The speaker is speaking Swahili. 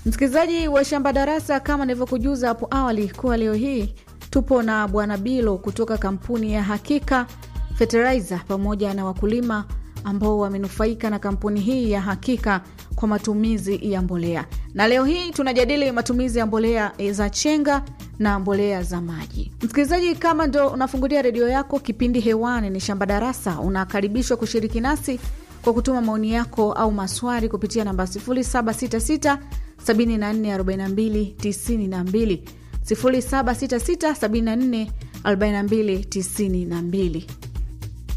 Msikilizaji wa Shamba Darasa, kama nilivyokujuza hapo awali kuwa leo hii tupo na Bwana Bilo kutoka kampuni ya Hakika Fertilizer pamoja na wakulima ambao wamenufaika na kampuni hii ya Hakika kwa matumizi ya mbolea, na leo hii tunajadili matumizi ya mbolea za chenga na mbolea za maji. Msikilizaji, kama ndo unafungulia redio yako, kipindi hewani ni Shamba Darasa, unakaribishwa kushiriki nasi kwa kutuma maoni yako au maswali kupitia namba 0766 744292 0766 744292.